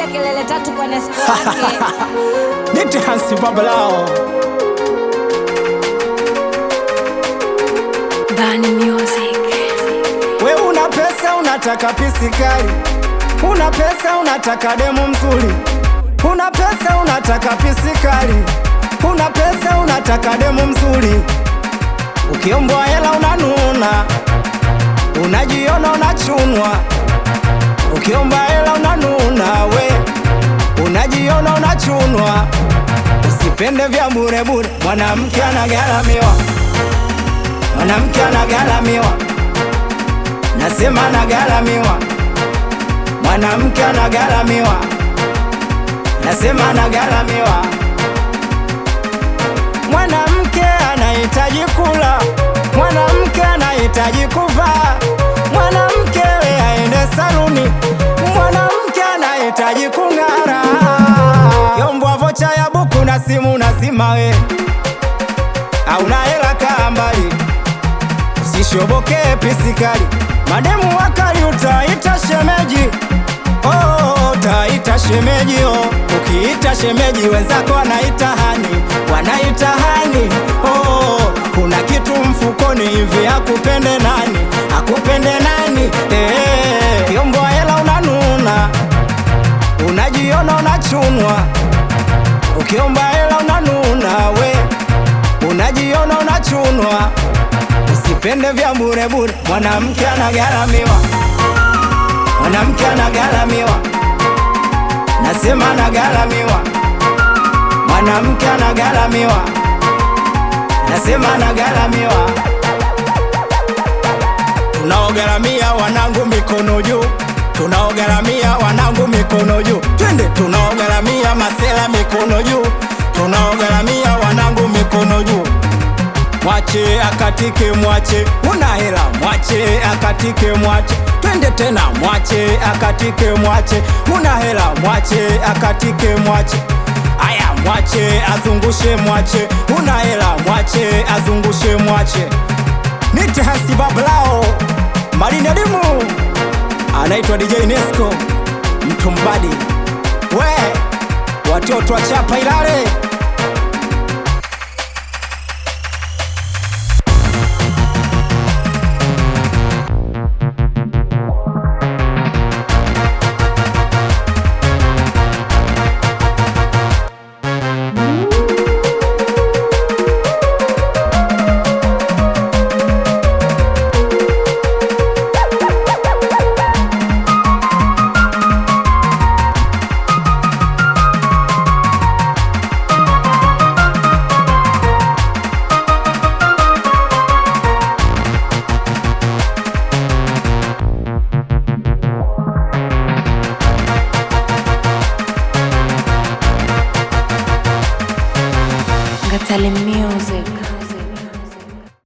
kelele tatu kwa Nesco wake. Nite Hansi Babalao Bani Music. We una pesa unataka pisi kali, una pesa unataka demu mzuri, una pesa unataka pisi kali, una pesa unataka demu mzuri. Ukiombwa hela unanuna, unajiona unachunwa. Ukiomba hela unanuna, we unajiona unachunwa. Usipende vya bure bure, mwanamke anagharamiwa, mwanamke anagharamiwa nasema anagharamiwa, mwanamke anagharamiwa, nasema anagharamiwa. Mwanamke anahitaji kula, mwanamke anahitaji kuvaa, mwanamke we aende saluni, mwanamke anahitaji kung'ara. Kiombwa vocha ya buku na simu nasima we, auna hela kaa mbali usishobokee pisikali, mademu wakali utaita shemeji. Oh, utaita shemeji oh. Ukiita shemeji wenzako wanaita hani, wanaita hani oh. Kuna kitu mfukoni hivi, akupende nani, akupende nani eh. Kiombwa hela unanuna, unajiona unachunwa. Ukiomba hela unanuna, we unajiona unachunwa. Usipende vya bure bure, mwanamke anagharamiwa, mwanamke anagharamiwa, nasema anagharamiwa, mwanamke anagharamiwa, nasema anagharamiwa. Tunaogharamia wanangu mikono juu, tunaogharamia wanangu mikono juu, twende tunaogharamia masela mikono juu, tunaogharamia wanangu mikono juu mwache akatike, mwache una hela, mwache akatike, mwache twende tena, mwache akatike, mwache una hela, mwache akatike, mwache aya, mwache azungushe, mwache una hela, mwache azungushe, mwache nite Hansi Babalao Marine Dimu anaitwa DJ Nesco mtumbadi, we watoto wa chapa Ilale Ngatale Music.